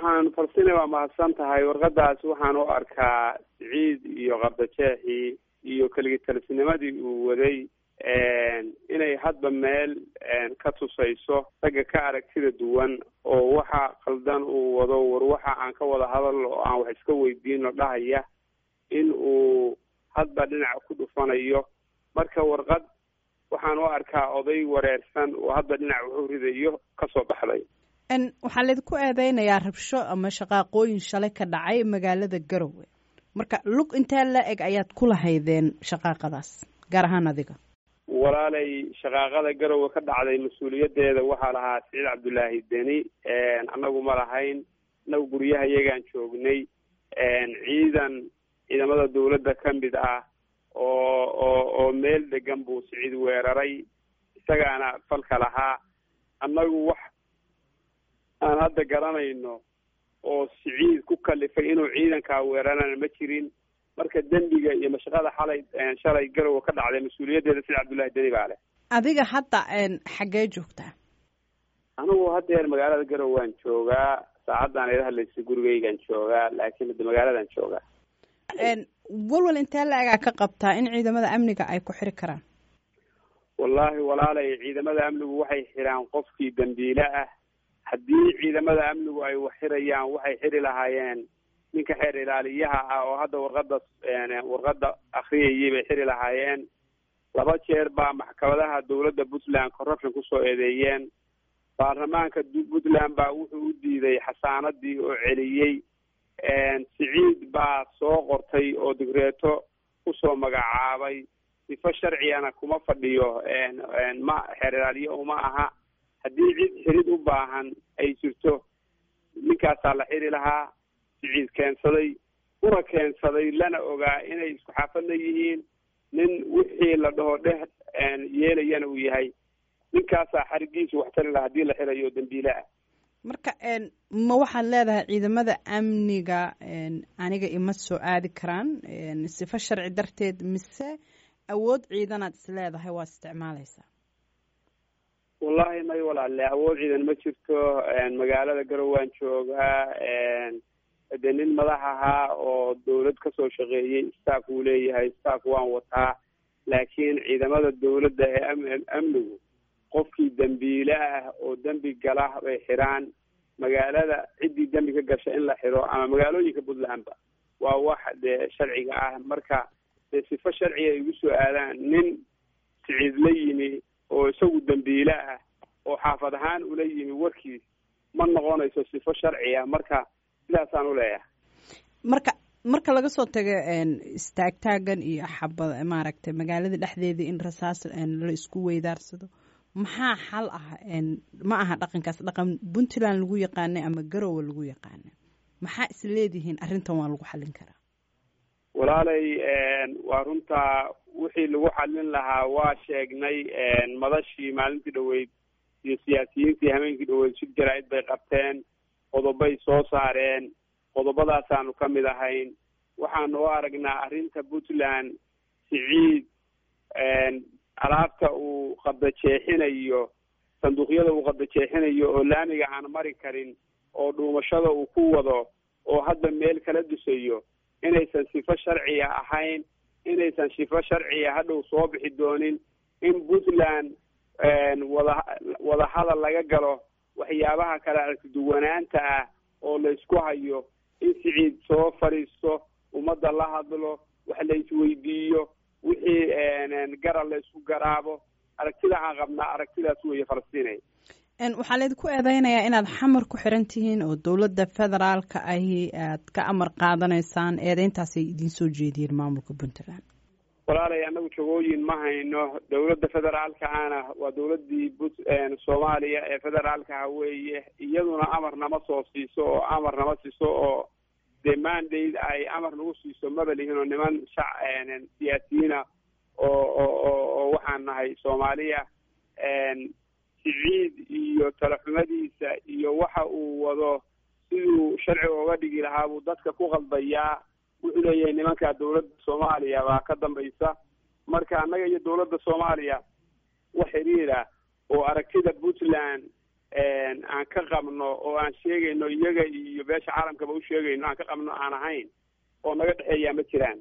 waxaan farsina waa mahadsan tahay warqadaas waxaan u arkaa siciid iyo qabdajeexii iyo keligitalisnimadii uu waday inay hadba meel ka tusayso ragga ka aragtida duwan oo waxa qaldan uu wado war waxa aan ka wada hadal oo aan wax iska weydiino dhahaya in uu hadba dhinac ku dhufanayo marka warqad waxaan u arkaa oday wareersan oo hadba dhinac wuxuu ridayo kasoo baxday waxaa laydinku eedeynayaa rabsho ama shaqaaqooyin shalay ka dhacay magaalada garowe marka lug intee la eg ayaad ku lahaydeen shaqaaqadaas gaar ahaan adiga walaalay shaqaaqada garowe ka dhacday mas-uuliyadeeda waxaa lahaa siciid cabdullaahi deni annagu ma lahayn annagu guryaha iyagaan joognay ciidan ciidamada dawladda ka mid ah oo oo oo meel degan buu siciid weeraray isagaana falka lahaa annagu wax aan hadda garanayno oo siciid ku kalifay inuu ciidankaa weerarana ma jirin marka dembiga iyo mashaqada xalay shalay garowe ka dhacday mas-uuliyaddeeda sida cabdullahi deni baa leh adiga hadda xaggee joogtaa anigu haddeer magaalada garowe waan joogaa saacaddan ila hadlaysa gurigeygaan joogaa laakiin hadda magaaladan joogaa walwal intee la egaa ka qabtaa in ciidamada amniga ay ku xiri karaan wallaahi walaalay ciidamada amnigu waxay xiraan qofkii dambiile ah haddii ciidamada amnigu ay wax xirayaan waxay xiri lahaayeen ninka xeer ilaaliyaha ah oo hadda warqada warqada akriyayay bay xiri lahaayeen laba jeer baa maxkamadaha dawladda puntland corruption kusoo eedeeyeen baarlamaanka puntland baa wuxuu u diiday xasaanadii oo celiyey siciid baa soo qortay oo digreeto kusoo magacaabay sifo sharcigana kuma fadhiyo ma xeer ilaaliye uma aha haddii cid xirid u baahan ay jirto ninkaasaa la xiri lahaa siciid keensaday una keensaday lana ogaa inay isku xaafadna yihiin nin wixii la dhaho dheh yeelayana uu yahay ninkaasaa xarigiisu wax tari laha haddii la xirayo dambiile ah marka ma waxaad leedahay ciidamada amniga aniga ima soo aadi karaan sifo sharci darteed mise awood ciidanaad is leedahay waa isticmaalaysaa wallahi may walaale awood ciidan ma jirto magaalada garow waan joogaa de nin madax ahaa oo dawlad kasoo shaqeeyey staff uu leeyahay staff waan wataa laakiin ciidamada dawladda ee am amnigu qofkii dembiile ah oo dembi gala bay xiraan magaalada ciddii dembi ka gasha in la xiro ama magaalooyinka puntlandba waa wax dee sharciga ah marka dee sifo sharciga ay igu soo aadaan nin siciid la yimi oo isagu dembiile ah oo xaafad ahaan ula yimi warkiis ma noqonayso sifo sharciya marka sidaasaan uleeyahay marka marka laga soo tago istaagtaagan iyo xabad maaragtay magaalada dhexdeeda in rasaas la isku weydaarsado maxaa xal ah ma aha dhaqankaas dhaqan puntland lagu yaqaanay ama garowe lagu yaqaana maxaa is leedihiin arrintan waa lagu xallin karaa walaalay waa runtaa wixii lagu xallin lahaa waa sheegnay madashii maalintii dhaweyd iyo siyaasiyiintii hameenkii dhaweyd shir jaraa-id bay qabteen qodobay soo saareen qodobadaasaanu ka mid ahayn waxaanu u aragnaa arrinta puntland siciid alaabta uu qadajeexinayo sanduuqyada uu qadajeexinayo oo laamiga aan mari karin oo dhuumashada uu ku wado oo hadda meel kala dusayo inaysan sifo sharciya ahayn inaysan sifo sharciya hadhow soo bixi doonin in puntland wada wada hadal laga galo waxyaabaha kale aragtiduwanaanta ah oo laysku hayo in siciid soo fadhiisto ummadda la hadlo wax la isweydiiyo wixii garal la isku garaabo aragtida aan qabnaa aragtidaas weeye falastiinay waxaa laydinku eedeynayaa inaad xamar ku xiran tihiin oo dowladda federaalka ahi aad ka amar qaadanaysaan eedeyntaasay idiin soo jeediyeen maamulka puntland walaalay annagu jagooyin ma hayno dowladda federaalka ana waa dowladdii but soomaaliya ee federaalkaha weeye iyaduna amar nama soo siiso oo amar nama siiso oo dee mandate ay amar nagu siiso maba lihin oo niman shac siyaasiyiina oo oo oo waxaan nahay soomaaliya siciid iyo talaxumadiisa iyo waxa uu wado siduu sharciga oga dhigi lahaa buu dadka ku qaldayaa wuxuu leeyahay nimanka dowladda soomaaliya baa ka dambaysa marka annaga iyo dowladda soomaaliya wax xiriira oo aragtida puntland aan ka qabno oo aan sheegayno iyaga iyo beesha caalamkaba u sheegayno aan ka qabno aan ahayn oo naga dhexeeyaa ma jiraan